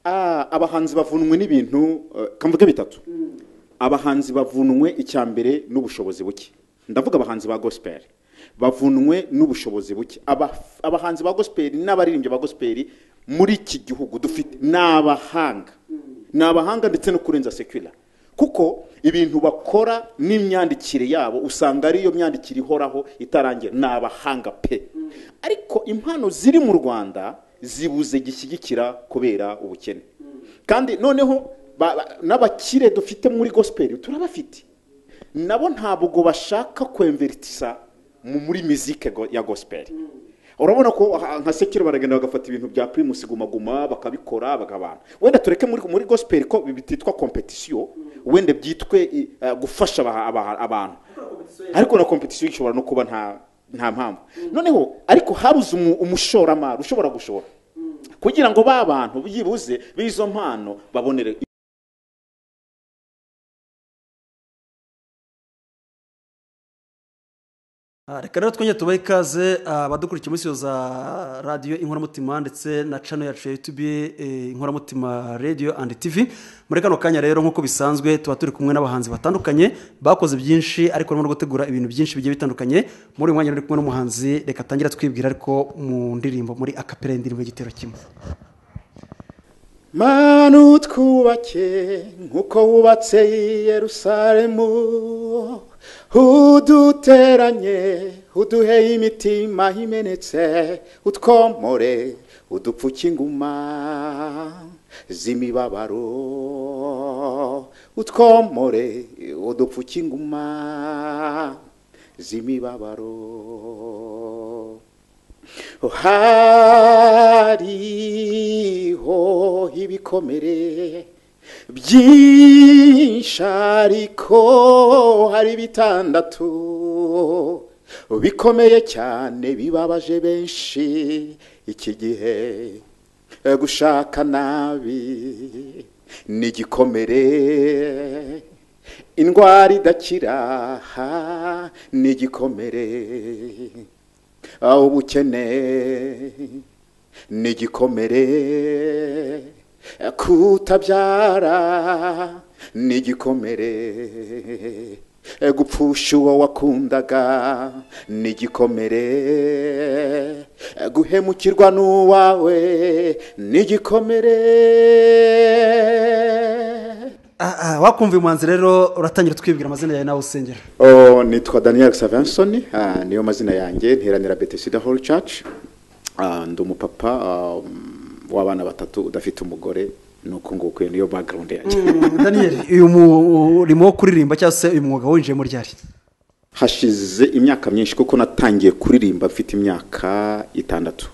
a- abahanzi bavunwe n'ibintu eh, kamvuge bitatu abahanzi bavunwe icya mbere n'ubushobozi buke ndavuga abahanzi ba gospel bavunwe n'ubushobozi buke Aba- abahanzi ba gospel n'abaririmbyi ba gospel muri iki gihugu dufite ni abahanga ni abahanga ndetse no kurenza sekula kuko ibintu bakora n'imyandikire yabo usanga ariyo myandikire ihoraho itarangira ni abahanga pe ariko impano ziri mu rwanda zibuze gishyigikira kubera ubukene kandi noneho ba- ba- n'abakire dufite muri gospel turabafite nabo ntabwo bashaka kwemveritisa mu- muri mizike go- ya gospel urabona ko aha- nka sekiro baragenda bagafata ibintu bya primus guma guma bakabikora bakabana wenda tureke muri, muri gospel ko bititwa competition wenda byitwe i- eh, gufasha aba- aba- abantu ariko na competition ishobora no kuba nta nta mpamvu noneho ariko habuze umu- umushoramari ushobora gushora kugira ngo ba bantu byibuze b'izo mpano babonere Ah, reka rero twongere tubahe ikaze ah, abadukurikiye muri studio za radiyo inkoramutima ndetse na channel yacu ya yutube eh, inkoramutima radio and tv muri kano kanya rero nk'uko bisanzwe tuba turi kumwe n'abahanzi batandukanye bakoze byinshi ariko barimo no gutegura ibintu byinshi bigiye bitandukanye muri uyu mwanya rero ndi kumwe n'umuhanzi reka atangira twibwira ariko mu ndirimbo muri akapera indirimbo y'igitero kimwe mana utwubake nk'uko wubatse i yerusalemu uduteranye uduhe imitima imenetse utwomore udupfuke inguma z'imibabaro utwomore udupfuke inguma z'imibabaro hariho ibikomere byinshi ariko hari bitandatu bikomeye cyane bibabaje benshi iki gihe Eh, gushaka nabi ni igikomere indwara idakira ni igikomere aho ubukene ni igikomere kutabyara ni igikomere gupfusha uwo wakundaga ni igikomere guhemukirwa n'uwawe ni igikomere Ah, ah, wakumva uyu muhanzi rero uratangira twibwira amazina yawe nawe usengera Oh, nitwa daniel savanson ah, niyo mazina yanjye nteranira betesida hall church Ah, ndi umupapa ah, w'abana batatu udafite umugore ni uko nguko iyo niyo background yanjye Mm, daniel uyu murimo wo kuririmba cyangwa se uyu mwuga winjiyemo ryari hashize imyaka myinshi kuko natangiye kuririmba mfite imyaka itandatu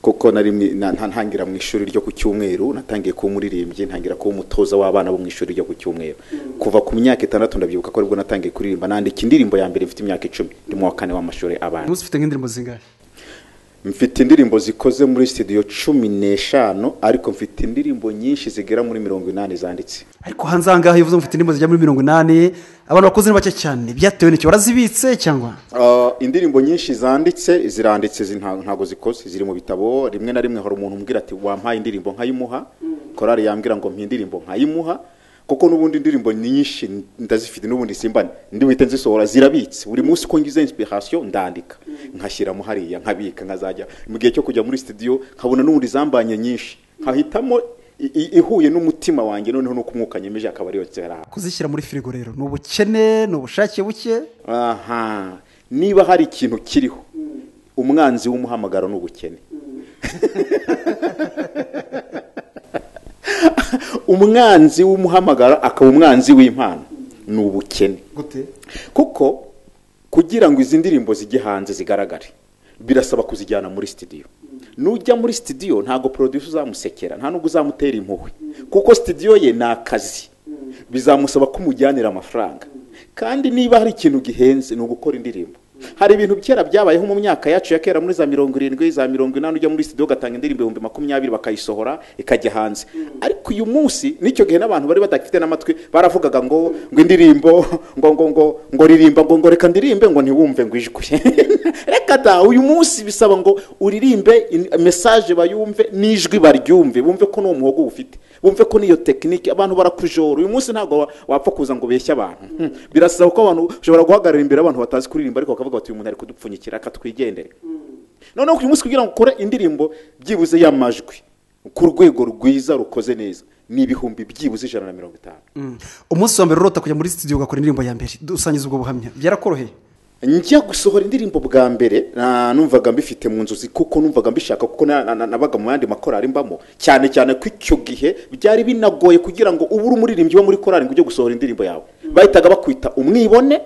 kuko nari mwi- na- nta- ntangira mu ishuri ryo ku cyumweru natangiye kuba umuririmbyi ntangira kuba umutoza w'abana bo mu ishuri ryo ku cyumweru kuva ku myaka itandatu ndabyibuka ko aribwo natangiye kuririmba nandika indirimbo ya mbere mfite imyaka icumi ndi mu wa kane w'amashuri abanza umunsi ufite nk'indirimbo zingahe mfite indirimbo zikoze muri studio cumi n'eshanu ariko mfite indirimbo nyinshi zigera muri mirongo inani zanditse ariko hanze aha ngaha iyo uvuze ngo ufite indirimbo zijya muri mirongo inani abantu bakuze ni bake cyane byatewe n'icyo warazibitse cyangwa Uh, indirimbo nyinshi zanditse ziranditse zi- nta- ntago zikoze ziri mu bitabo rimwe na rimwe hari umuntu umbwira ati wampaye indirimbo nkayimuha korari yambwira ngo mpa indirimbo nkayimuha kuko n'ubundi indirimbo ni nyinshi ndazifite n'ubundi simba ndibuhite nzisohora zirabitse buri munsi uko ngize inspiration ndandika nkashyiramo hariya nkabika nkazajya mu gihe cyo kujya muri studio nkabona n'ubundi zambanye nyinshi nkahitamo i- i- ihuye n'umutima wanjye noneho nuko umwuka nyemeje akaba ariyo nsera kuzishyira muri firigo rero ni ubukene ni ubushake buke aha niba hari ikintu kiriho umwanzi w'umuhamagaro ni ubukene umwanzi w'umuhamagaro akaba umwanzi w'impano ni ubukene gute kuko kugira ngo izi ndirimbo zijye hanze zigaragare birasaba kuzijyana muri studio nujya muri studio ntabwo producer uzamusekera nta nubwo uzamutera impuhwe kuko studio ye ni akazi bizamusaba ko umujyanira amafaranga kandi niba hari ikintu gihenze ni ugukora indirimbo hari ibintu kera byabayeho mu myaka yacu ya kera muri za mirongo irindwi za mirongo inani ujya muri sitidiyo ugatanga indirimbo ibihumbi makumyabiri bakayisohora ikajya hanze ariko uyu munsi n'icyo gihe n'abantu bari badafite n'amatwi baravugaga ngo ngo indirimbo ngo ngo ngo ngo ririmba ngo ngo reka ndirimbe ngo ntiwumve ngo ijwi reka da uyu munsi bisaba ngo uririmbe in- mesaje bayumve n'ijwi baryumve bumve ko n'uwo muhogo ufite bumve ko n'iyo tekinike abantu barakujora uyu munsi ntabwo wa- wapfa kuza ngo ubeshye abantu Hmm. birasaba ko abantu ushobora guhagarara imbere abantu batazi kuririmba ariko bakavuga bati uyu muntu ari kudupfunyikira akatwigendere noneho uyu munsi kugira ngo ukore indirimbo byibuze y'amajwi ku rwego rwiza rukoze neza ni ibihumbi byibuze ijana na mirongo itanu Mm. umunsi wa mbere urota kujya muri sitidiyo ugakora indirimbo ya mbere dusangiza ubwo buhamya byarakoroheye njya gusohora indirimbo bwa mbere na- numvaga mbifite mu nzozi kuko numvaga mbishaka kuko na- na- na- nabaga mu yandi makorari mbamo cyane cyane ko icyo gihe byari binagoye kugira ngo ube uri umuririmbyi wo muri korari ngo ujye gusohora indirimbo yawe bahitaga bakwita umwibone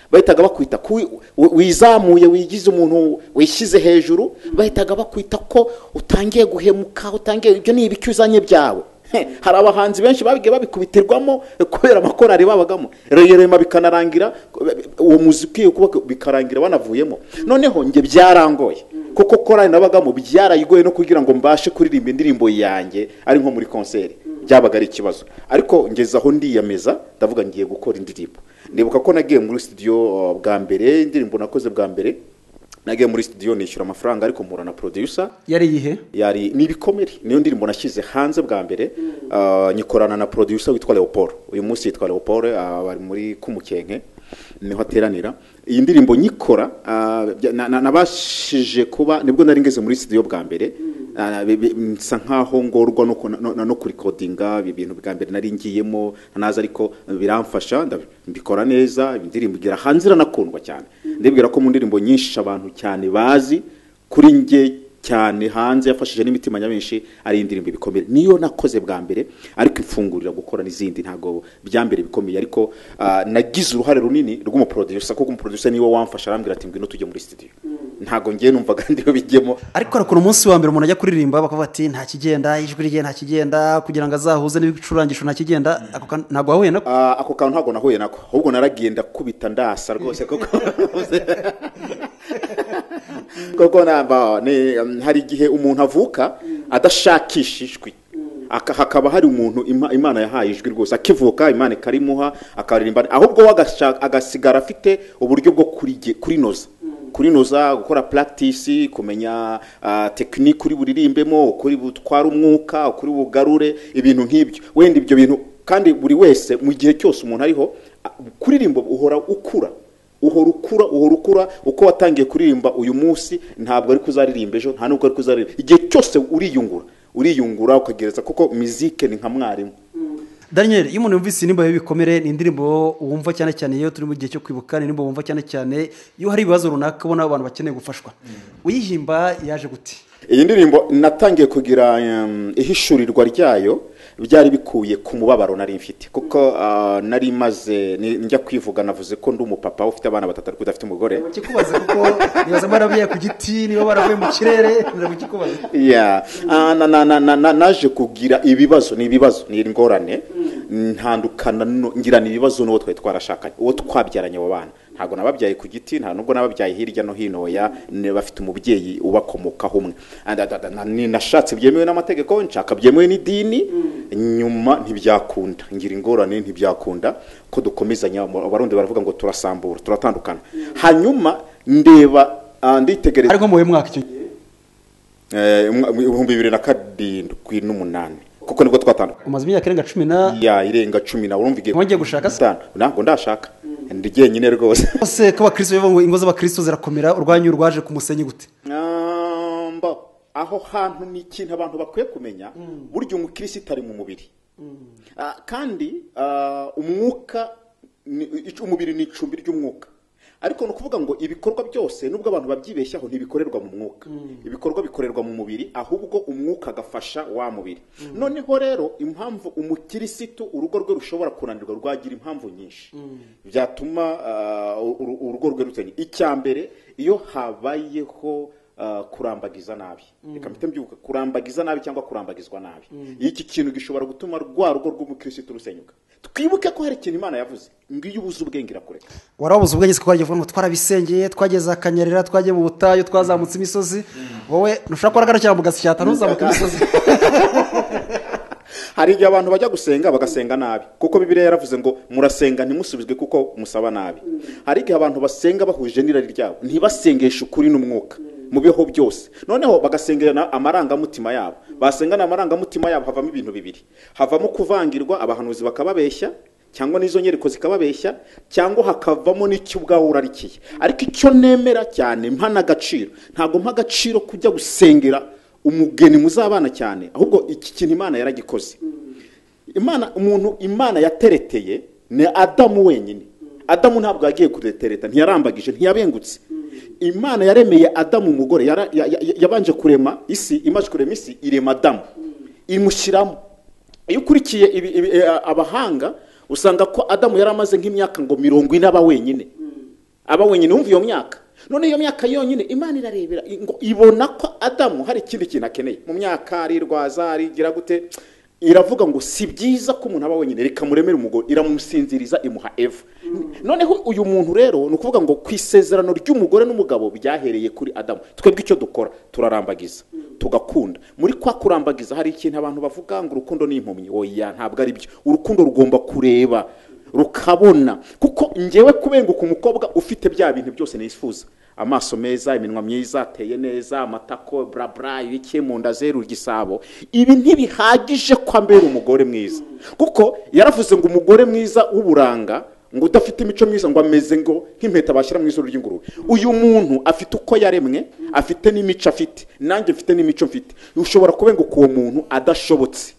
bahitaga bakwita ko wi- wi- wizamuye wigize umuntu wishyize hejuru bahitaga bakwita ko utangiye guhemuka utangiye ibyo ni ibiki uzanye byawe He, hari abahanzi benshi babigiye babikubitirwamo eh, kubera amakorari babagamo reyerema bikanarangira eh, uwo muzi ukwiye kuba bikarangira banavuyemo noneho njye byarangoye kuko korari nabagamo byarayigoye no kugira ngo mbashe kuririmba indirimbo yanjye ari nko muri konseri byabaga ari ikibazo ariko ngeze aho ndiyameza ndavuga ngiye gukora indirimbo ndibuka ko nagiye muri studio eh, bwa mbere indirimbo nakoze bwa mbere nagiye muri studio nishyura amafaranga ariko mpura na producer yari iyihe yari ni ibikomere niyo ndirimbo nashyize hanze bwa mbere ah, nyikorana na producer witwa leopold uyu munsi yitwa leopold ah, bari muri kumukenke niho ateranira iyi ndirimbo nyikora ah, bya- na- na- nabashije kuba nibwo nari ngeze muri studio bwa mbere Ah, bi- bi- nsa nkaho ngorwa no ku- no- no- no kurikodinga ibi bintu bwa mbere nari ngiyemo naza ariko biramfasha ndabi- mbikora neza indirimbo igera hanze iranakundwa cyane ndibwira ko mu ndirimbo nyinshi abantu cyane bazi kuri njye cyane hanze yafashije n'imitima nyamwinshi ari indirimbo ibikomere niyo nakoze bwa mbere ariko imfungurira gukora n'izindi ntabwo bya mbere bikomeye ariko ah, nagize uruhare runini rw'umuproducer kuko umuproducer niwe wamfasha arambwira ati ngwino tujye muri studio ntabwo ngiye numvaga ndiwe bijyemo ariko hari ukuntu umunsi wa mbere umuntu ajya kuririmba bakavuga ati nta kigenda ijwi rye nta kigenda kugira ngo azahuze n'ibicurangisho nta kigenda ako kantu ntabwo wahuye nako Ah, ako kantu ntabwo nahuye nako ahubwo naragiye ndakubita ndasa rwose kuko kuko namba ni- um, hari igihe umuntu avuka adashakisha ijwi Aka- hakaba hari umuntu ima- imana yahaye ijwi rwose akivuka imana ikarimuha akaririmba ahubwo we agashaka- agasigara afite uburyo bwo kurige- kurinoza kurinoza gukora practice kumenya ah, tekinike uri buririmbemo ukuri butwara umwuka ukuri bugarure ibintu nk'ibyo wenda ibyo bintu kandi buri wese mu gihe cyose umuntu ariho ah, kuririmba uhora ukura uhora ukura uhora ukura uko watangiye kuririmba uyu munsi ntabwo ari kuzaririmba ejo nta nubwo ari kuzaririmba igihe cyose uriyungura uriyungura ukagereza kuko mizike ni nka mwarimu daniel iyo umuntu yumvise indirimbo y'ibikomere ni indirimbo wumva cyane cyane iyo turi mu gihe cyo kwibuka ni indirimbo wumva cyane cyane iyo hari ibibazo runaka ubona abantu bakeneye gufashwa uyihimba yaje gute iyi ndirimbo natangiye kugira um, ihishurirwa ryayo byari bikuye ku mubabaro nari mfite kuko ah, nari maze ni- njya kwivuga navuze ko ndi umupapa ufite abana batatu ariko udafite umugore kikubaza kuko nibaza barabiye ku giti niba baravuye mu kirere ndabikikubaza Yeah. Ah, na- na- na- na- na- naje kugira ibibazo ni ibibazo ni ingorane ntandukana no- ngirana ibibazo n'uwo twari twarashakanye uwo twabyaranye abo bana ntabwo nababyaye ku giti nta nubwo nababyaye hirya no hino oya ni- bafite umubyeyi ubakomokaho umwe And- and- and- and- ni- nashatse byemewe n'amategeko nshaka byemewe n'idini nyuma ntibyakunda ngira ingorane ntibyakunda ko dukomezanya abarundi baravuga ngo turasambura turatandukana hanyuma ndeba ah, nditegereza ariko mu mwaka icyo gihe Eh, umwa- ibihumbi bibiri na karindwi n'umunani kuko nibwo twatandukanye umaze imyaka irenga cumi na ya irenga cumi nawe urumva igihe Wongeye gushaka se? Itanu. ntabwo ndashaka ndi jyenyine rwose bose ko abakristo bivuga ngo ingo z'abakristo zirakomera urwanyu rwaje ku musenyi gute Amba, aho hantu ni ikintu abantu bakwiye kumenya burya umukirisitu ari mu mubiri Ah, kandi ah, umwuka ni- ic- umubiri ni icumbi ry'umwuka ariko ni ukuvuga ngo ibikorwa byose nubwo abantu babyibeshyaho ntibikorerwa mu mwuka ibikorwa bikorerwa mu mubiri ahubwo umwuka agafasha wa mubiri noneho rero impamvu umukirisitu urugo rwe rushobora kunanirwa rwagira impamvu nyinshi byatuma ah, uru- urugo rwe rutenya icya mbere iyo habayeho ah, kurambagiza nabi reka mpite mbyuka kurambagiza nabi cyangwa kurambagizwa nabi iki kintu gishobora gutuma rwa rugo rw'umukirisitu rusenyuka twibuke ko hari ikintu imana yavuze ngo iyo ubuze ubwenge irakureka warabuze ubwenge kuko wagiye uvuga ngo twarabisengeye twageze akanyerera twagiye mu butayu twazamutse imisozi wowe ntushobora kuba waragarukira mu gasyata ntuzamuke imisozi hari igihe abantu bajya gusenga bagasenga nabi kuko bibiliya yaravuze ngo murasenga ntimusubizwe kuko musaba nabi hari igihe abantu basenga bahuje n'irari ryabo ntibasengeshe ukuri n'umwuka mu biho byose noneho bagasengera amarangamutima yabo basengana amarangamutima yabo havamo ibintu bibiri havamo kuvangirwa abahanuzi bakababeshya cyangwa n'izo nyereko zikababeshya cyangwa hakavamo n'icyo ubwawe urarikiye ariko icyo nemera cyane mpa n'agaciro ntabwo mpa agaciro kujya gusengera umugeni muzabana cyane ahubwo iki kintu imana yaragikoze imana umuntu imana yatereteye ni adamu wenyine adamu ntabwo yagiye kuretereta ntiyarambagije ntiyabengutse imana yaremeye adamu umugore yara- ya- ya- yabanje kurema isi imaze kurema isi irema adamu imushyiramo iyo ukurikiye ibi- ibi- eh, abahanga usanga ko adamu yari amaze nk'imyaka ngo mirongo ine aba wenyine aba wenyine wumva iyo myaka none iyo myaka yonyine imana irarebera ngo ibona ko adamu hari ikindi kintu akeneye mu myaka arirwaza arigira gute iravuga ngo si byiza ko umuntu aba wenyine reka muremere umugore iramusinziriza imuha eva noneho uyu muntu rero ni ukuvuga ngo ku isezerano ry'umugore n'umugabo byahereye kuri adamu twebwe icyo dukora turarambagiza tugakunda muri kwa kurambagiza hari ikintu abantu bavuga ngo urukundo ni impumyi oya ntabwo ari byo urukundo rugomba kureba rukabona kuko ngewe kubenguka umukobwa ufite bya bintu byose nifuza amaso meza iminwa myiza ateye neza amatako burabura ibiki mu nda zeru igisabo ibi ntibihagije ko ambera umugore mwiza kuko yaravuze ngo umugore mwiza w'uburanga ngo udafite imico myiza ngo ameze ngo nk'impeta bashyira mu izuru ry'ingurube uyu muntu afite uko yaremwe afite n'imico afite nanjye mfite n'imico mfite ushobora kubenguka uwo muntu adashobotse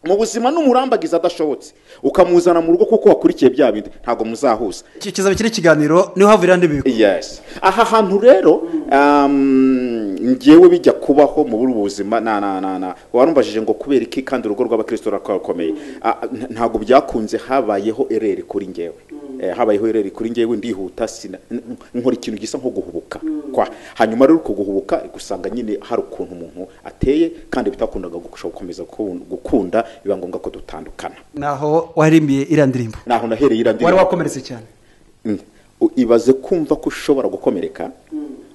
mu buzima n'umurambagiza adashobotse ukamuzana mu rugo kuko wakurikiye bya bindi ntabwo muzahuza Ki- kizaba kiri ikiganiro niho havurira andi bigo yes aha hantu rero um, njyewe bijya kubaho mu bundi buzima na na na na warumbajije ngo kubera iki kandi urugo rw'abakristo rurakomeye Ah, ah, nta- ntabwo byakunze habayeho ereri kuri njyewe Eh, habayeho ereri kuri njyewe ndihuta sina n- n- nkora ikintu gisa nko guhubuka kwa hanyuma rero uko guhubuka gusanga nyine hari ukuntu umuntu ateye kandi bitakundaga gukomeza gukunda biba ngombwa ko dutandukana naho waririmbiye iriya ndirimbo naho nahereye iriya wari ndirimbo wakomeretse cyane Mm. U- ibaze kumva ko ushobora gukomereka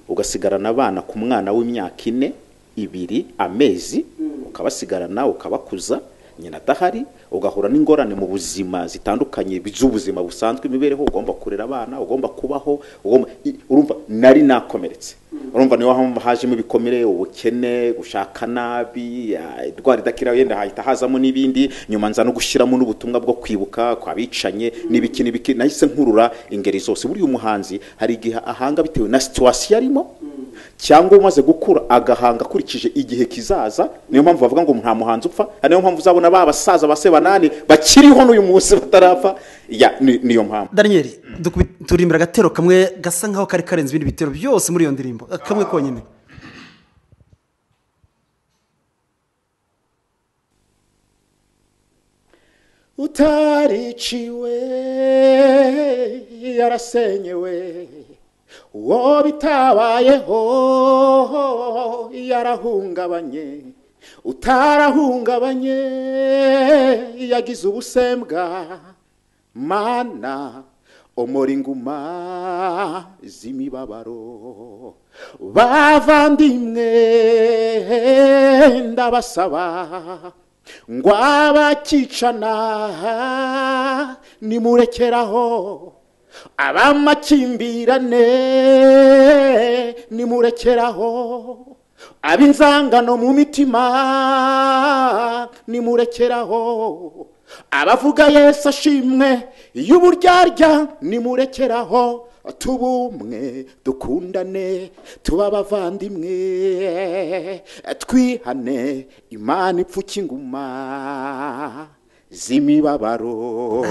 ugasigarana abana ku mwana w'imyaka ine ibiri amezi ukabasigarana ukabakuza nyina adahari ugahura n'ingorane mu buzima zitandukanye z'ubuzima busanzwe imibereho ugomba kurera abana ugomba kubaho ugomba i- urumva nari nakomeretse urumva niho hamwe hajemo ibikomere ubukene gushaka nabi ya- indwara idakira yenda hahita hazamo n'ibindi nyuma nza no gushyiramo n'ubutumwa bwo kwibuka kwa bicanye n'ibiki n'ibiki nahise nkurura ingeri zose buriya umuhanzi hari igihe ahanga bitewe na situwasiyo arimo cyangwa umaze gukura agahanga akurikije igihe kizaza niyo mpamvu bavuga ngo nta muhanzi upfa ari niyo mpamvu uzabona ba basaza ba sebanani bakiriho n'uyu munsi batarapfa ya ni- niyo mpamvu daniyeli dukubi- turirimbira agatero kamwe gasa nkaho kari karenze ibindi bitero byose muri iyo ndirimbo kamwe konyine utariciwe yarasenyewe uwo bitabayeho yarahungabanye utarahungabanye yagize ubusembwa mana omora inguma z'imibabaro bavandimwe ndabasaba ngo abakicana nimurekeraho abamakimbirane nimurekeraho ab'inzangano mu mitima nimurekeraho abavuga yesu ashimwe y'uburyarya nimurekeraho tube umwe dukundane tube abavandimwe twihane imana ipfuka inguma z'imibabaro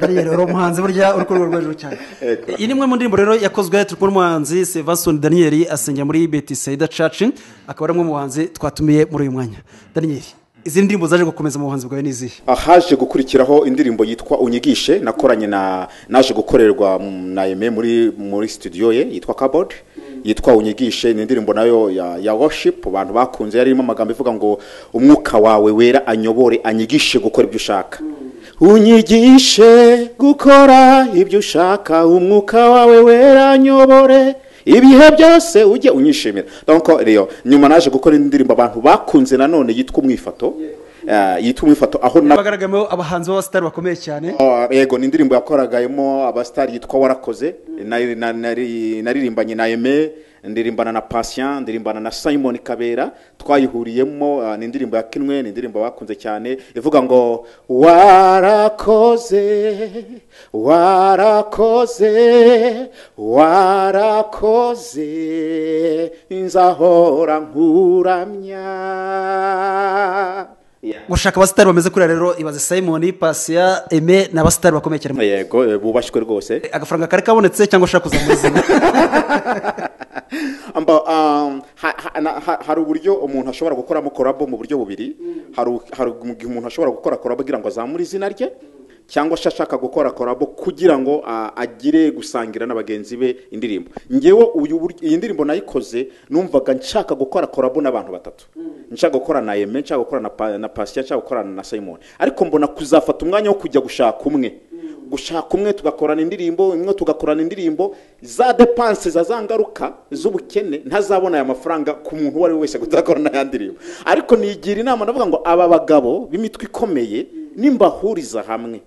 daniyeli uri umuhanzi burya uri ku rwego rwo hejuru cyane Ego. iyi ni imwe mu ndirimbo rero yakozwe turi kumwe n'umuhanzi sevasoni daniyeli asengera muri betisayida caci akaba ari umwe mu bahanzi twatumiye muri uyu mwanya daniyeli izi ndirimbo zaje gukomeza mu buhanzi bwawe ni izihe haje gukurikiraho indirimbo yitwa unyigishe nakoranye na naje gukorerwa mu- na eme muri muri studio ye yitwa kabod yitwa unyigishe ni indirimbo nayo ya ya worship abantu bakunze yari irimo amagambo ivuga ngo umwuka wawe wera anyobore anyigishe gukora ibyo ushaka unyigishe gukora ibyo ushaka umwuka wawe wera anyobore ibihe byose ujye unyishimira donc rero nyuma naje gukora indi ndirimbo abantu bakunze nanone yitwa umwifato eh, yitwa umwifato aho na bagaragaramo abahanzi b'abasitari bakomeye cyane Oh, yego ni indirimbo yakoragamo abasitari yitwa warakoze nari- na- nari- naririmbanye na eme ndirimbana na patient ndirimbana na simon kabera twayihuriyemo ah, ni indirimbo yakinwe ni indirimbo bakunze cyane ivuga ngo warakoze warakoze warakoze nzahora nkuramya Yeah. gushaka abasitari bameze kuriya rero ibaze simon pasiya eme ni abasitari bakomeye cyane yego eh, bubashywe rwose agafaranga kari kabonetse cyangwa ushaka kuzamura izina Amba, um, ha- ha- na- ha- hari uburyo umuntu ashobora gukoramo korabo mu buryo bubiri hari u- hari igihe umuntu ashobora gukora korabo kugira ngo azamure izina rye cyangwa se ashaka gukora korabo kugira ngo ah, agire gusangira na bagenzi be indirimbo ngewe uyu buryo- iyi ndirimbo nayikoze numvaga nshaka gukora korabo n'abantu batatu nshaka gukora na eme nshaka gukora na Pa- na pasiya nshaka gukorana na simon ariko mbona kuzafata umwanya wo kujya gushaka umwe gushaka umwe tugakorana indirimbo imwe tugakorana indirimbo za depanse za za ngaruka z'ubukene ntazabona aya mafaranga ku muntu uwo ari we wese kutakorana ya ndirimbo ariko nigira inama ndavuga ngo aba bagabo b'imitwe ikomeye nimbahuriza hamwe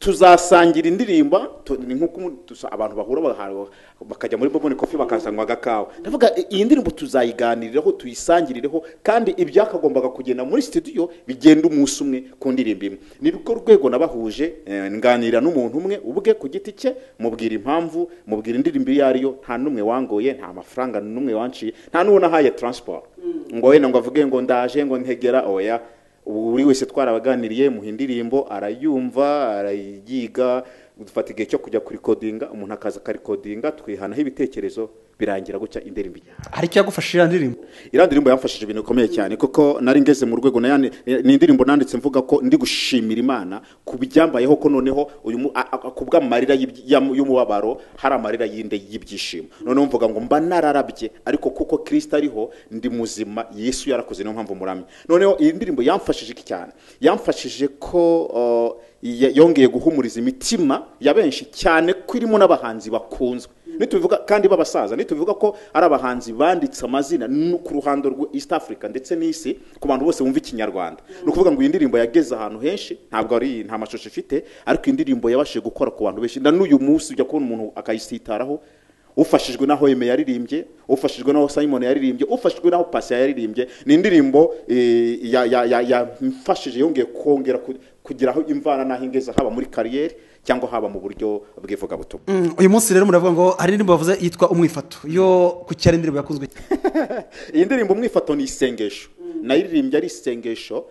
tuzasangira indirimbo tu- ni nk'uko umu- tusa- abantu bahura baha- bakajya muri boboni kofi bakazanywa agakawa ndavuga i- iyi ndirimbo tuzayiganiriraho tuyisangirireho kandi ibyakagombaga kugenda muri studio bigenda umunsi umwe ku ndirimbo imwe ni rwo rwego nabahuje eh, nganira n'umuntu umwe ubwe ku giti cye mubwira impamvu mubwira indirimbo iyo ari yo nta n'umwe wangoye nta mafaranga n'umwe wanciye nta n'uwo nahaye transport ngo wenda ngo avuge ngo ndaje ngo ntegera oya ubu buri wese twarabaganiriye muha indirimbo arayumva arayiga dufata igihe cyo kujya kurikodinga umuntu akaza akarikodinga twihanaho ibitekerezo birangira gutya indirimbo ijyana hari icyo yagufashije iya ndirimbo iriya ndirimbo yamfashije ibintu bikomeye cyane kuko nari ngeze mu rwego na yandi- ni indirimbo nanditse mvuga ko ndi gushimira imana ku byambayeho ko noneho uyu mu- a- a- ku bw'amarira y'ibyi- y'am- y'umubabaro hari amarira y'inde y'ibyishimo noneho mvuga ngo mba nararabye ariko kuko kirisita ariho ndi muzima yesu yarakoze niyo mpamvu muramye noneho iyi ndirimbo yamfashije iki cyane yamfashije ko uh, ya- yongeye guhumuriza imitima ya benshi cyane ko irimo n'abahanzi bakunzwe nitubivuga kandi b'abasaza nitubivuga ko ari abahanzi banditse amazina no ku ruhando rwa east africa ndetse n'isi ku bantu bose bumva ikinyarwanda ni ukuvuga ngo iyi ndirimbo yageze ahantu henshi ntabwo ari nta mashusho ifite ariko iyi ndirimbo yabashije gukora ku bantu benshi na n'uyu munsi ujya kubona umuntu akayisitaraho ufashijwe naho Eme yaririmbye ufashijwe naho Simon yaririmbye ufashijwe naho Patient yaririmbye ni indirimbo eh, ya- ya- ya- yamfashije yongeye kongera ku- kugeraho imvana n'aho ingeze haba muri kariyeri cyangwa haba mu buryo bw'ivugabutumwa Mm, uyu munsi rero muravuga ngo hari indirimbo bavuze yitwa umwifato yo ku cyari indirimbo yakunzwe iyi ndirimbo umwifato ni isengesho nayiririmbye ari isengesho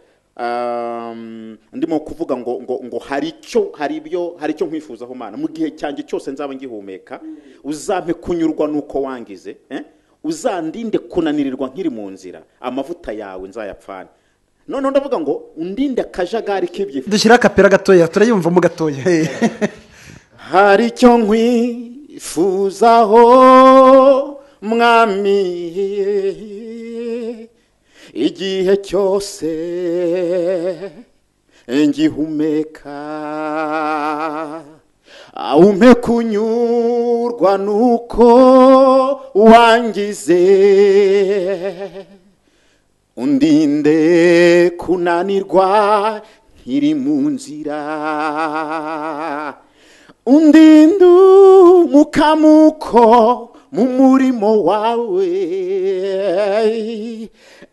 um, ndimo kuvuga ngo ngo ngo hari icyo hari ibyo hari icyo nkwifuzaho mana mu gihe cyanjye cyose nzaba ngihumeka uzampe kunyurwa n'uko wangize eh? uzandinde kunanirirwa nkiri mu nzira amavuta yawe nzayapfane noneho ndavuga ngo undinde akajagari k'ibyifuzo dushyiraho akapera gatoya turayumvamo gatoya hari icyo nkwifuzaho mwami igihe cyose ngihumeka umpe kunyurwa nuko wangize undinde kunanirwa nkiri mu nzira undinde umukamuko mu murimo wawe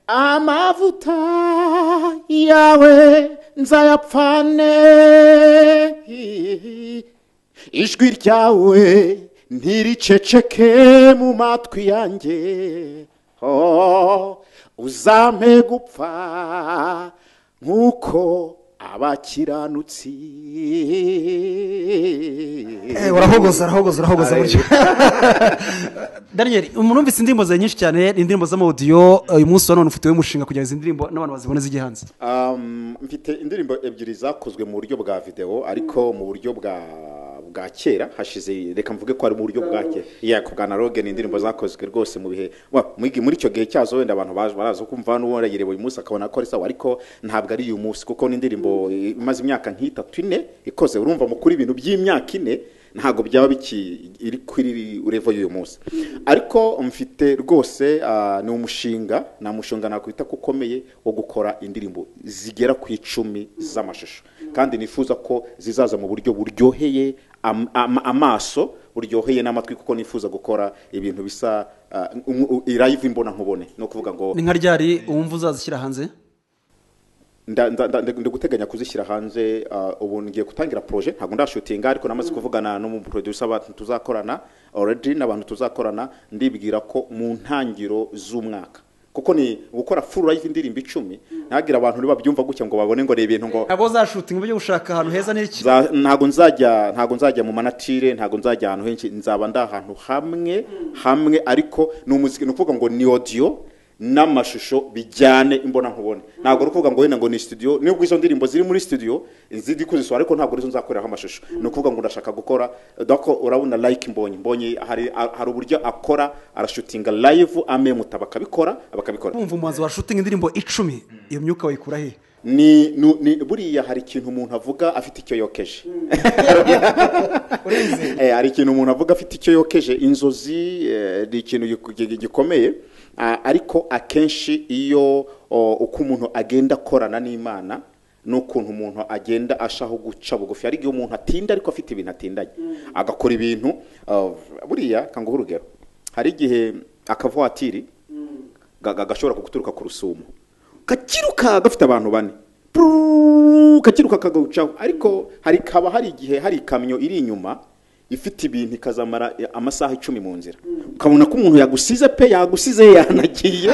amavuta yawe nzayapfane ijwi ryawe ntiriceceke mu matwi yanjye Oh, uzampe gupfa nk'uko abakiranutsi urahogoza urahogoza urahogoza buryo daniel umuntu wumvise indirimbo zawe nyinshi cyane ni indirimbo z'amawudiyo uyu munsi wa none ufiteho umushinga kugira ngo izi ndirimbo n'abantu bazibone zijye hanze Um, mfite indirimbo ebyiri zakozwe mu buryo bwa videwo ariko mu buryo bwa bwa kera hashize reka mvuge ko ari mu buryo bwa kera yego bwa analogue ni indirimbo zakozwe rwose mu bihe wa muri muri icyo gihe cyazo wenda abantu baje baraza kumva n'uwaragire uyu munsi akabona ko ari sawa ariko ntabwo ari uyu munsi kuko ni indirimbo imaze imyaka nk'itatu ine ikoze urumva mukuru ibintu by'imyaka ine ntabwo byaba bikiri kuri revo y'uyu munsi ariko mfite rwose ni umushinga ni umushinga nakwita ko ukomeye wo gukora indirimbo zigera ku icumi z'amashusho kandi nifuza ko zizaza mu buryo buryoheye amaso buryoheye n'amatwi kuko nifuza gukora ibintu bisa irayiva imbona nkubone ni ukuvuga ngo ni nka ryari uwumva uzazishyira hanze ndaguteganya kuzishyira hanze ubu ngiye gutangira poroje ntabwo ndashutinga ariko namaze kuvugana n'umuproducer abantu tuzakorana oredi n'abantu tuzakorana ndibwira ko mu ntangiro z'umwaka kuko ni gukora furu live indirimbo icumi ntabwira abantu babyumva gutya ngo babone ngo ni ibintu ngo ntabwo zashutinga uburyo gushaka ahantu heza n'iki Za- ntabwo nzajya ntabwo nzajya mu manatire ntabwo nzajya ahantu henshi nzaba ndi ahantu hamwe hamwe ariko ni umuziki ni ukuvuga ngo ni odiyo n'amashusho bijyane imbona nkubone ntabwo ari ukuvuga ngo wenda ngo ni studio nubwo izo ndirimbo ziri muri studio ziri kuzisohora ariko ntabwo arizo nzakoreraho amashusho ni ukuvuga ngo ndashaka gukora dako urabona like mbonye mbonye hari hari uburyo akora arashutinga live amemuta bakabikora bakabikora wumva umuhanzi washutinga indirimbo icumi iyo myuka wayikura he ni, nu- ni buriya hari ikintu umuntu avuga afite icyo yokeje Eh, hari ikintu umuntu avuga afite icyo yokeje inzozi eh, ni ikintu giku- gi- gi- gikomeye Ah, ariko akenshi iyo o, uko umuntu agenda akorana n'imana n'ukuntu umuntu agenda ashaho guca bugufi hari igihe umuntu atinda ariko afite ibintu atindanye agakora ibintu ah, buriya kanguha urugero hari igihe akavuwatiri ga- ga- gashobora kuguturuka ku rusumo kakiruka gafite abantu bane Pruu, kakiruka kagawucaho ariko hari kaba hari igihe hari ikamyo iri inyuma ifite ibintu ikazamara eh, amasaha icumi mu nzira ukabona ko umuntu yagusize pe yagusize yanagiye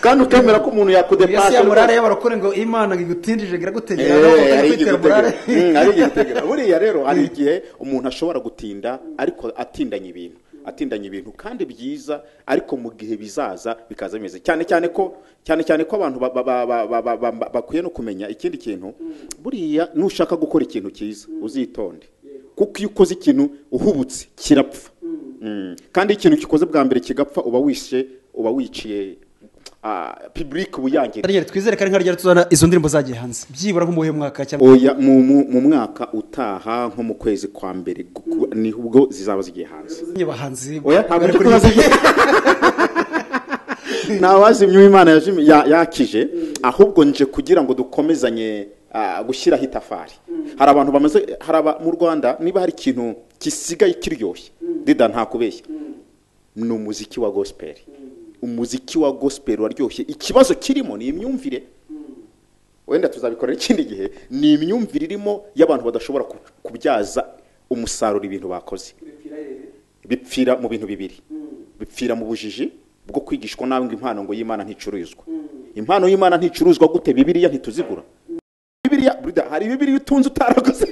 kandi ukemera ko umuntu yasi yakudepasa ya murare y'abarokore ngo imana ngo igutindije iragutegera Eh, nawe ukajya hari kwitera igikutegera. murare Mm, hari igikutegera. buriya rero hari igihe umuntu ashobora gutinda ariko atindanye ibintu atindanye ibintu kandi byiza ariko mu gihe bizaza bikaza bimeze cyane cyane ko cyane cyane ko abantu ba- ba- ba- ba- ba- ba- ba- bakwiye no kumenya ikindi kintu buriya nushaka gukora ikintu cyiza uzitonde kuko iyo ukoze ikintu uhubutse kirapfa Mm. kandi iyo ikintu gikoze bwa mbere kigapfa uba wishe uba wiciye public uyangiritse Ryari, twizere ko ari nka ryari tuzana izo ndirimbo zagiye hanze byibura nko mu buhe mwaka cyangwa oya mu, mu, mu mwaka utaha nko mu kwezi kwa mbere gu- ni ubwo zizaba zigiye hanze n'abahanzi oya ntabwo bari ndi kuri kubazigiye ntawazimye uwo imana yajimye- ya- yakije ahubwo nje kugira ngo dukomezanye ah, gushyiraho itafari hari abantu bamaze hari aba- mu rwanda niba hari ikintu gisigaye kiryoshye dida ntakubeshya ni umuziki wa gospel umuziki wa gospel waryoshye ikibazo kirimo ni imyumvire wenda tuzabikorera ikindi gihe ni imyumvire irimo y'abantu badashobora ku- kubyaza umusaruro ibintu bakoze bipfira mu bintu bibiri bipfira mu bujiji bwo kwigishwa nawe ngo impano ngo y'imana nticuruzwa impano y'imana nticuruzwa gute bibiriya ntituzigura bibiriya burida hari bibiriya utunze utaraguze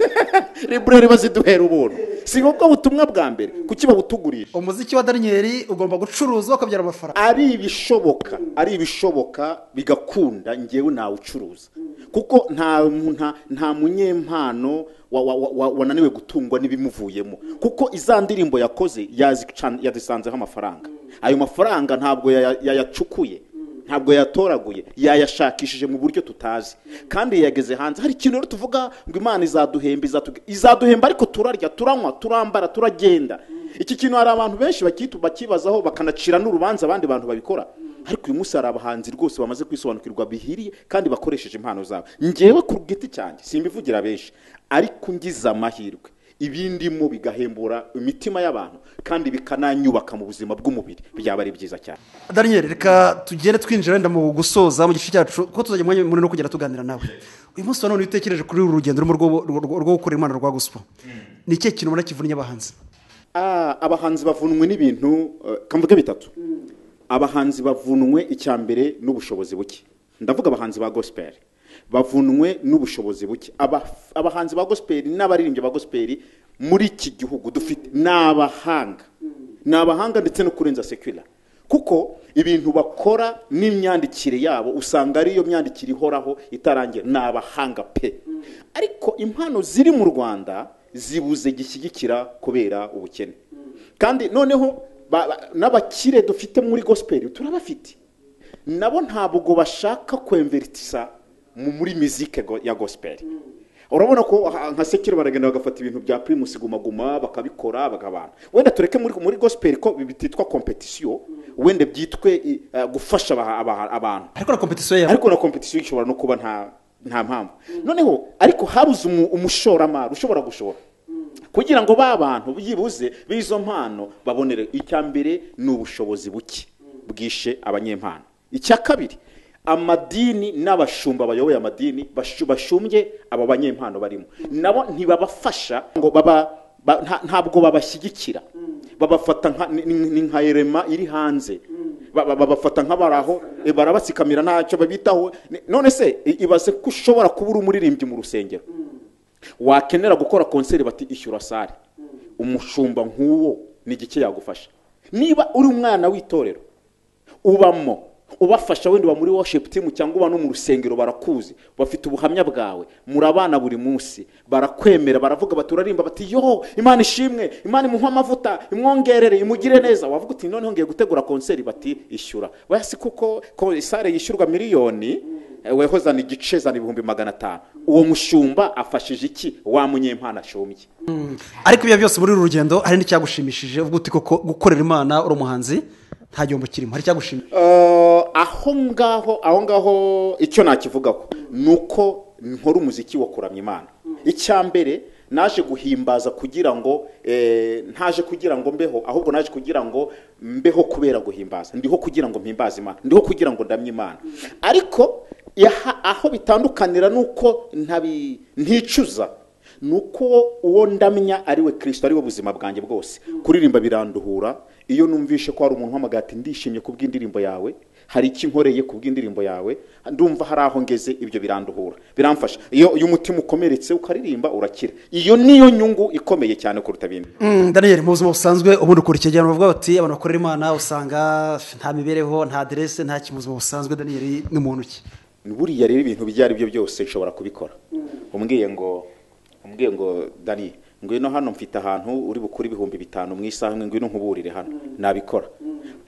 library baziduhera ubuntu si ubwo butumwa bwa mbere kuki babutugurisha umuziki wa daniyeli ugomba gucuruzwa ukabyara amafaranga ari ibishoboka ari ibishoboka bigakunda ngewe nawucuruza kuko nta nta, nta munyempano wa- wa- wa- wa- wananiwe gutungwa n'ibimuvuyemo kuko iza ndirimbo yakoze yazican- yazisanzeho amafaranga ayo mafaranga ntabwo yaya- yayacukuye ntabwo yatoraguye yayashakishije mu buryo tutazi kandi yageze hanze hari ikintu rero tuvuga ngo imana izaduhemba izatuga- izaduhemba ariko turarya turanywa turambara turagenda iki kintu hari abantu benshi bakitu bakibazaho bakanacira n'urubanza abandi bantu babikora ariko uyu munsi hari abahanzi rwose bamaze kwisobanukirwa bihiriye kandi bakoresheje impano zabo ngewe ku giti cyanjye simbivugira benshi ariko ngize amahirwe ibindimo bigahembura imitima y'abantu kandi bikananyubaka mu buzima bw'umubiri byaba ari byiza cyane daniyeli reka tugere twinjira wenda mu gusoza mu gice cyacu kuko tuzajya umwanya munini wo kugera tuganira nawe uyu munsi wa none utekereje kuri uru rugendo rurimo rwo- rwo rwo gukora imana rwa gospel ni ikihe kintu ubona kivunnye abahanzi Ah, abahanzi bavunwe n'ibintu eh, kamvuge bitatu abahanzi bavunwe icya mbere n'ubushobozi buke ndavuga abahanzi ba gospel bavunwe n'ubushobozi buke Aba- abahanzi ba gospel n'abaririmbyi ba gospel muri iki gihugu dufite ni abahanga ni abahanga ndetse no kurenza sekula kuko ibintu bakora n'imyandikire yabo usanga ariyo myandikire ihoraho itarangira ni abahanga pe ariko impano ziri mu rwanda zibuze gishyigikira kubera ubukene kandi noneho ba- ba- n'abakire dufite muri gospel turabafite nabo ntabwo bashaka kwemveritisa mu- muri mizike go- ya gospel urabona ko aha- nka sekiro baragenda bagafata ibintu bya primus guma guma bakabikora bagabana wenda tureke muri, muri gospel ko bititwa competition wenda byitwe eh, gufasha aba- aba- abantu ariko na kompetisiyo yabo ariko na competition ishobora no kuba nta nta mpamvu noneho ariko habuze umu- umushoramari ushobora gushora kugira ngo ba bantu byibuze b'izo mpano babonere icya mbere ni ubushobozi buke bwishe abanyempano icya kabiri amadini n'abashumba bayoboye amadini bashu- bashumbye aba banyempano barimo nabo ntibabafasha ngo baba ba- nta- ntabwo babashyigikira babafata nka- ni- ni ni nka erema iri hanze Ba- ba- babafata nk'abaraho barabatsikamira ntacyo babitaho Ni- none se i- ibaze ko ushobora kuba uri umuririmbyi mu rusengero wakenera gukora konseri bati ishyura sare umushumba nk'uwo ni igiki yagufasha niba uri umwana w'itorero ubamo ubafasha wenda uba muri worship team cyangwa uba no mu rusengero barakuzi bafite ubuhamya bwawe murabana buri munsi barakwemera baravuga bati urarimba bati yo imana ishimwe imana imuhe amavuta imwongerere imugire neza wavuga uti noneho ngiye gutegura konseri bati ishyura basi kuko ko sare yishyurwa miliyoni weho zana igice zana ibihumbi magana atanu uwo mushumba afashije iki wa munyempana ashumbye ariko ibyo byose muri uru rugendo hari n'icyagushimishije ubwo uti koko gukorera imana uri umuhanzi nta gihombo kirimo hari icyagushimishije Eh, aho ngaho aho ngaho icyo nakivugaho ni uko nkora umuziki wo kuramya imana icya mbere naje guhimbaza kugira ngo eh, ntaje kugira ngo mbeho ahubwo naje kugira ngo mbeho kubera guhimbaza ndiho kugira ngo mpimbaze imana ndiho kugira ngo ndamye imana ariko yaha- aho bitandukanira ni uko ntabi- nticuza ni uko uwo ndamya ari we kirisito ari we buzima bwanjye bwose kuririmba biranduhura iyo numvishe ko hari umuntu uhamagaye ati ndishimye ku bw'indirimbo yawe hari icyo inkoreye ku bw'indirimbo yawe ndumva hari aho ngeze ibyo biranduhura biramfasha iyo iyo umutima ukomeretse ukaririmba urakira iyo niyo nyungu ikomeye cyane kuruta ibindi Mm, daniel mu buzima busanzwe ubundi ukora icyegeranyo bavuga bati abantu bakorera imana usanga nta mibereho nta aderese nta kintu mu buzima busanzwe daniel ni muntu ki buriya rero ibintu ibyo ari byo byose nshobora kubikora umbwiye ngo umbwiye ngo dani ngwino hano mfite ahantu uri bukure ibihumbi bitanu mu isaha imwe ngwino nkuburire hano nabikora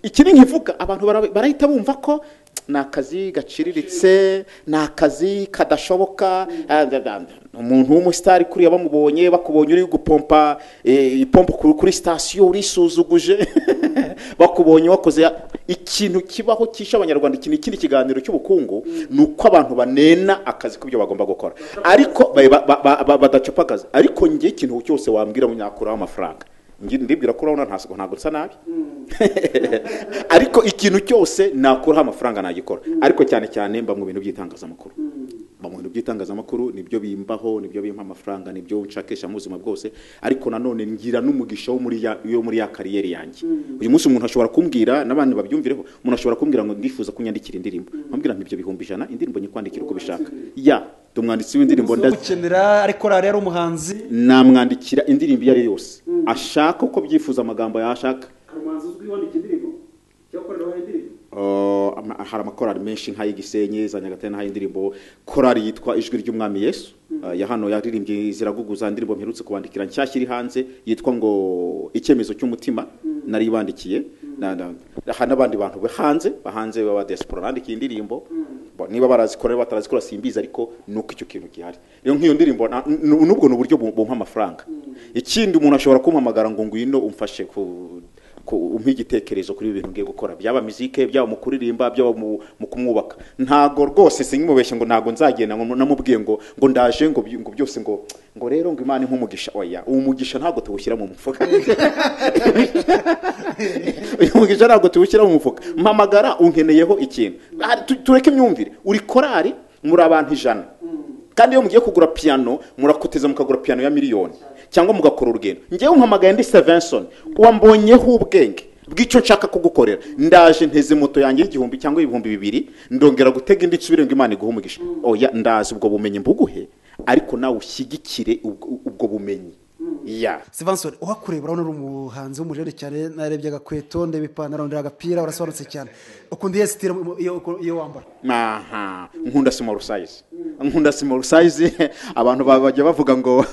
ikiri nkivuga abantu bara- barahita bumva ko ni akazi gaciriritse ni akazi kadashoboka ah, da- da- da. umuntu w'umusitari kuriya bamubonye bakubonye uri gupompa eh, ipompo ku- kuri sitasiyo urisuzuguje bakubonye wakoze ya- ikintu kibaho kisha abanyarwanda ikintu ikindi kiganiro cy'ubukungu ni uko abantu banena akazi k'ibyo bagomba gukora ariko ba- ba- ba- ba- badacupa akazi ariko njye ikintu cyose wambwira nyakuraho amafaranga Njye ndibwira ko urabona ntabwo ntabwo nsa nabi ariko ikintu cyose nakuraho amafaranga nagikora ariko cyane cyane mba mu bintu by'itangazamakuru mba mu bintu by'itangazamakuru nibyo bimbaho nibyo bimpa amafaranga nibyo nshakisha mu buzima bwose ariko nanone ngira n'umugisha wo muri ya, yo muri ya kariyeri yanjye uyu munsi umuntu ashobora kumbwira n'abandi babyumvireho umuntu ashobora kumbwira ngo ndifuza kunyandikira indirimbo nkambwira nti ibyo bihumbi ijana indirimbo nyikwandikira uko bishaka ya ndi umwanditsi w'indirimbo Uzi ndazi gukenera ariko rariya ari umuhanzi namwandikira indirimbo iyo ari yo yose ashaka uko byifuza amagambo yashaka umuhanzi uzwi wandika indirimbo cyangwa ukoreraho indirimbo Uh, ama- hari amakorali menshi nk'ay'igisenyi za nyagatare n'ay'indirimbo korali yitwa ijwi ry'umwami yesu uh, ya hano yaririmbye ziraguguza indirimbo mperutse kubandikira nshyashya iri hanze yitwa ngo icyemezo cy'umutima nari bandikiye Na- na- aha n'abandi bantu bo hanze bahanze baba diaspora bandikiye indirimbo Bo, niba barazikora niba batarazikora simbizi ariko ni uko icyo kintu gihari rero nk'iyo ndirimbo na- n- n'ubwo ni uburyo bu- bumpa amafaranga ikindi umuntu ashobora kumpamagara ngo ngwino umfashe ku ko umpa igitekerezo kuri ibi bintu ngiye gukora byaba mizike byaba mu kuririmba byaba mu mu kumwubaka ntago rwose sinkimubeshye ngo ntago nzagenda ngo namubwiye ngo ngo ndaje ngo by- ngo byose ngo ngo rero ngo imana nk'umugisha oya uwo mugisha ntabwo tuwushyira mu mufuka uyu mugisha ntabwo tuwushyira mu mufuka mpamagara unkeneyeho ikintu Ah, tu- tureke imyumvire uri korari muri abantu ijana kandi iyo mugiye kugura piyano murakoteza mukagura piyano ya miliyoni cyangwa mugakora urugendo ngewe umpamagaye ndi sevenson wambonyeho ubwenge bw'icyo nshaka kugukorera ndaje nteze moto yanjye y'igihumbi cyangwa ibihumbi bibiri ndongera gutega indi nsubire ngo imana iguhe umugisha oya ndazi ubwo bumenyi mbuguhe ariko nawe ushyigikire ubwo ubwo bumenyi ya sivansori uhakureba urabona uri umuhanzi w'umujene cyane narebye agakweto ndeba ipantaro ndeba agapira urasobanutse cyane ukunda iyo sitire iyo iyo wambara aha nkunda sima rusayizi nkunda simoro sayizi abantu ba- bajya bavuga ngo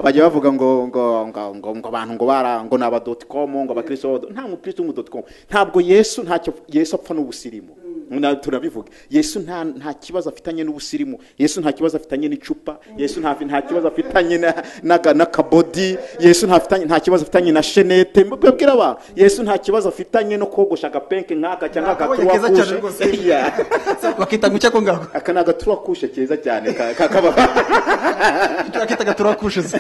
bajya bavuga ngo ngo ngo ngo ngo abantu ngo bara ngo ni aba doti komu ngo abakristo baba- nta mukristo w'umu doti komu ntabwo yesu ntacyo yesu apfa n'ubusirimu Na- turabivuga yesu nta nta kibazo afitanye n'ubusirimu yesu nta kibazo afitanye n'icupa yesu nta nta kibazo afitanye na- n'aka- n'akabodi yesu nta fitanye- nta kibazo afitanye na shenete mbabwira abantu yesu nta kibazo afitanye no kogosha agapenke nk'aka cyangwa Akabonye keza cyane agatuwa rwose. Yeah. bakita ngo cyako ngako aka ni agatura kushe keza cyane ka- ka- kaba turakita gaturakushize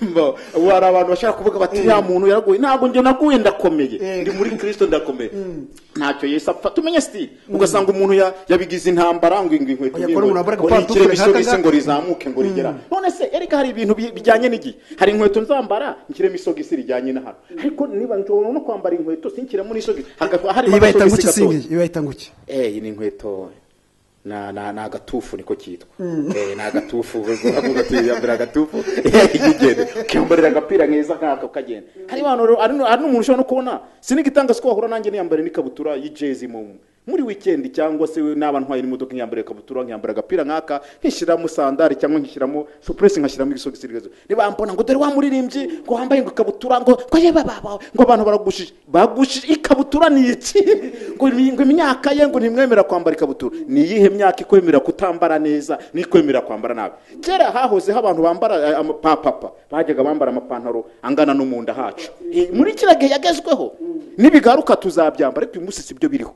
Mbo, ubu hari abantu bashaka kuvuga bati ya muntu yaraguye ntabwo njye naguye ndakomeye Eh. ndi muri kirisito ndakomeye ntacyo yesu apfa tumenye sitiri ugasanga umuntu ya- yabigize intambara ngo ngo inkweto Oya, kora umuntu wambara ngo agapantaro ikire nk'aka bisogisi ngaka. ngo rizamuke ngo rigera none se erega hari ibintu bi- bijyanye n'igihe hari inkweto nzambara nshyiremo isogisi rijyanye na hano ariko niba nshobora no kwambara inkweto sinshyiremo n'isogisi Hagaf- harimo iyi bayita agasogisi nguki gatoya. singi iyi bayita nguki Eh, iyi ni inkweto na na na agatufu niko kitwa eh na agatufu uvuga ati yambara agatufu yigende kimbarira agapira nkeza nkako kagenda hari abantu rero- hari nu- hari n'umuntu ushobora no kubona sinigitanga siko wahura nanjye niyambare n'ikabutura y'ijezi mu muri weekend cyangwa se n'aba ntwaye n'imodoka nkiyambara ikabutura nkiyambara agapira nkaka nkishyiramo sandari cyangwa nkishyiramo supuresi nkashyiramo ibisogisi bigazo nibambona ngo dore wa muririmbyi ngo wambaye ngo ikabutura ngo ngo yeba baba ngo abantu baragushije bagushije ikabutura ni iki ngo ni- ngo imyaka ye ngo ntimwemera kwambara ikabutura ni iyihe myaka ikwemera kutambara neza n'ikwemera kwambara nabi kera hahozeho abantu bambara eh, amapapapa bajyaga bambara amapantaro angana no mu nda hacu Eh, muri kiriya gihe yagezweho nibigaruka tuzabyambara ariko uyu munsi si byo biriho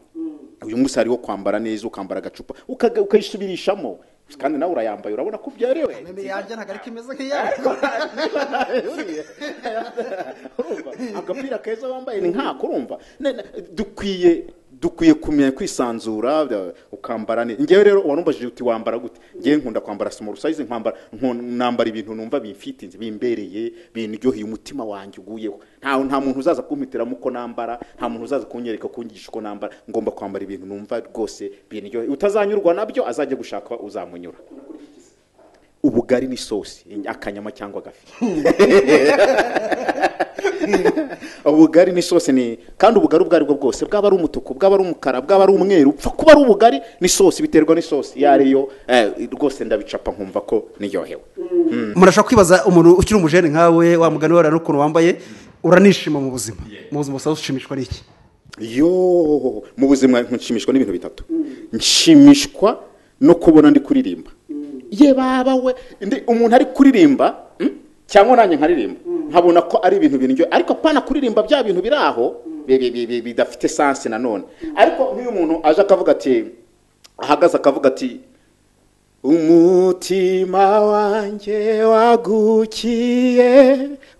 uyu munsi hariho kwambara neza ukambara agacupa ukaga- ukayisubirishamo kandi nawe urayambaye urabona ko byerewe yanjye ntabwo ariko imeze nk'iyawe urumva agapira keza wambaye ni nkako urumva Ne- ne- dukwiye dukwiye kumenya kwisanzura bya- ukambara neza ngewe rero warumbajije uti wambara gute ngewe nkunda kwambara small size nkwambara nkun- nambara ibintu numva bimfitinze bimbereye binryoheye umutima wanjye uguyeho nta nta muntu uzaza kumpitiramo uko nambara nta muntu uzaza kunyereka kunyigisha uko nambara ngomba kwambara ibintu numva rwose binryoheye utazanyurwa nabyo azajya gushaka uzamunyura ubugari n'isosi akanyama cyangwa agafi ubugari n'isosi ni kandi ubugari ubwo aribwo bwose bwaba ari umutuku bwaba ari umukara bwaba ari umweru upfa kuba ari ubugari n'isosi biterwa n'isosi iyo ariyo eh, rwose ndabicapa nkumva ko niryohewe murashaka kwibaza umuntu ukiri umujene nkawe wa mugani wawe n'ukuntu wambaye uranishima mu buzima mu buzima busanzwe ushimishwa n'iki yo mu buzima nshimishwa n'ibintu bitatu nshimishwa no kubona ndi kuririmba ye baba we ndi- umuntu ari kuririmba mm, cyangwa nanjye nkaririmba nkabona ko ari ibintu biryoshye ariko apana kuririmba bya bintu biri aho bi- bi- bi- bi- bidafite sansi nanone ariko nk'iyo umuntu aje akavuga ati ahagaze akavuga ati umutima wanjye wagukiye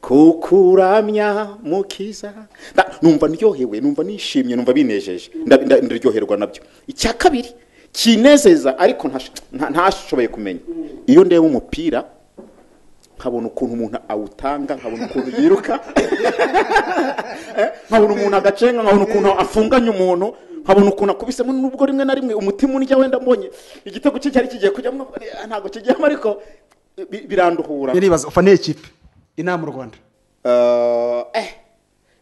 kukuramya mukiza Nda- numva ndyohewe numva nishimye numva binejeje Nda- nda- ndaryoherwa nabyo icya kabiri kinezeza ariko ntash- nta- ntashoboye kumenya iyo ndeba umupira nkabona ukuntu umuntu awutanga nkabona ukuntu yiruka nkabona umuntu agacenga nkabona ukuntu afunganye umuntu nkabona ukuntu akubisemo nubwo rimwe na rimwe umutima unjya wenda mbonye igitego cye cyari kigiye kujyamo eh, ntabwo kijyamo ariko bi- biranduhura nibaza ufaniye ikipe inama mu rwanda Eh, eh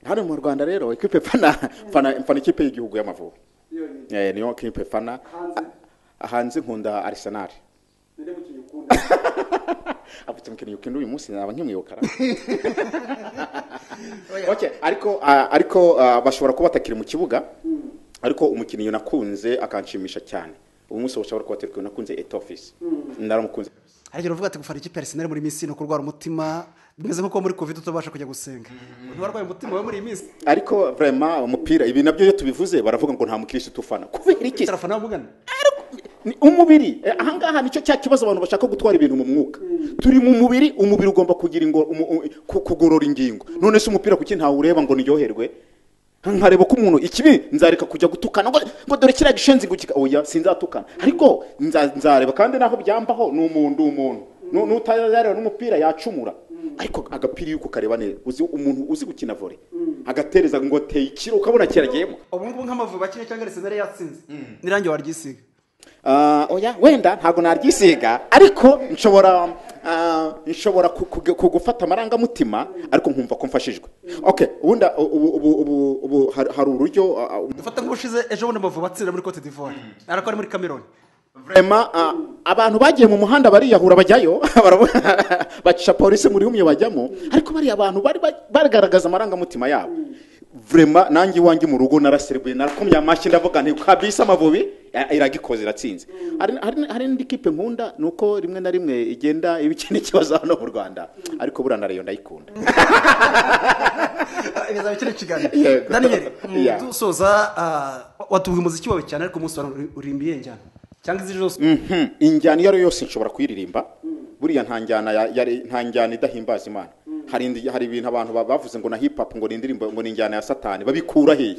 hano mu rwanda rero ikipe fana fana fana ikipe y'igihugu y'amavubi yonyine Eh, niyo kipe fana Hanze? Ah, hanze nkunda arsenal ninde mukinnyi ukunda afite umukinnyi ukunda uyu munsi naba nkimwibukara okay, ariko ah, ariko ah, bashobora kuba batakiri mu kibuga ariko umukinnyi nakunze akanshimisha cyane ubu munsi bashobora kuba batakiri nakunze etofisi naramukunze hari igihe uvuga ati gufana ikipe ya Arsenal muri iyi minsi no kurwara umutima bimeze nk'uko muri covid utabasha kujya gusenga ntiwarwaye umutima wawe muri iyi minsi ariko vrema umupira ibi nabyo iyo tubivuze baravuga ngo nta mukirisitu ufana kubera iki tarafana wamugana ni umubiri Eh, ahangaha nicyo cya kibazo abantu bashaka gutwara ibintu mu mwuka turi mu mubiri umubiri ugomba kugira ingo- umu- u- ku- kugorora ingingo none se umupira kuki ntawe ureba ngo niryoherwe nkareba ko umuntu ikibi nzareka kujya gutukana ngo ngo dore kiriya gishenzi gukika oya sinzatukana ariko nza- nzareba kandi naho byambaho ni umuntu ndi umuntu Nu- n'utazareba n'umupira yacumura ariko agapira iyo kukareba neza uzi umuntu uzi gukina vore agatereza ngo teye ikiro ukabona kiragiyemo ubu ngubu nk'amavubi bakina cyangwa Arsenal yatsinze n'irangi waryisiga Ah, oya wenda ntabwo naryisiga ariko nshobora ah, nshobora ku- ku- ku- gufata amarangamutima ariko nkumva ko mfashijwe okay ubundi ubu ubu ubu ubu har- hari uburyo ah, ah, dufata nk'ubushize ejo bundi amavubi atsinda muri cote d'ivoire ariko ari muri cameroon vrema ah, abantu bagiye mu muhanda bariyahura bajyayo barabona, bacisha polisi muri umwe bajyamo ariko bariya abantu bari ba- bagaragaza amarangamutima yabo vrema nanjye iwanjye mu rugo naraserebuye narakomye amashyi ndavuga nti kabisa amavubi ya- iragikoze iratsinze Hari- hari- hari n'indi kipe nkunda ni uko rimwe na rimwe igenda iba ikindi kibazo hano mu rwanda ariko buriya na rayo ndayikunda bizaba ikindi kiganiro Yego. daniyeli Yeah. dusoza ah, watubwiye umuziki wawe cyane ariko umunsi wa none urimbiye njyana cyangwa izi zose Mhm. injyana iyo ari yo yose nshobora kuyiririmba buriya nta njyana ya- yari- nta njyana idahimbaza imana hari indi- hari ibintu abantu ba- bavuze ngo na hip hop ngo ni indirimbo ngo ni injyana ya satani babikura hehe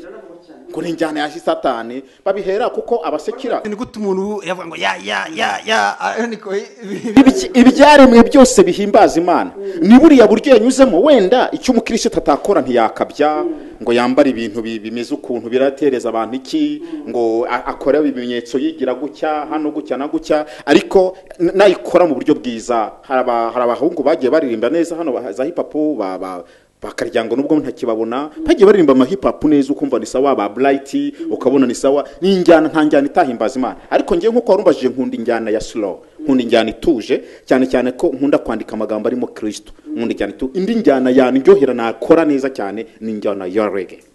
ngo ni injyana ya satani babihera kuko abasekera ni gute umuntu yavuga ngo ya ya ya ya ah, niko ibi- Ibiki- ibyaremwe byose bihimbaza imana ni buriya buryo yanyuzemo wenda icyo umukirisitu atakora ntiyakabya ngo yambare ibintu bi- bimeze ukuntu biratereza abantu iki ngo a- akore ibimenyetso yigira gutya hano gutya na gutya ariko n- nayikora mu buryo bwiza hari aba- hari abahungu bagiye baririmba neza hano ba- za hipapu ba ba- bakarya ngo nubwo ntakibabona bagiye baririmba amahipapu neza ukumva ni sawa ba burayiti ukabona ni sawa ni injyana nta njyana itahimbaza imana ariko ngewe nk'uko warumbajije nkunda injyana ya slow nkunda injyana ituje cyane cyane ko nkunda kwandika amagambo arimo kirisito nkunda injyana ituje indi njyana yanjyohera nakora neza cyane ni injyana ya rege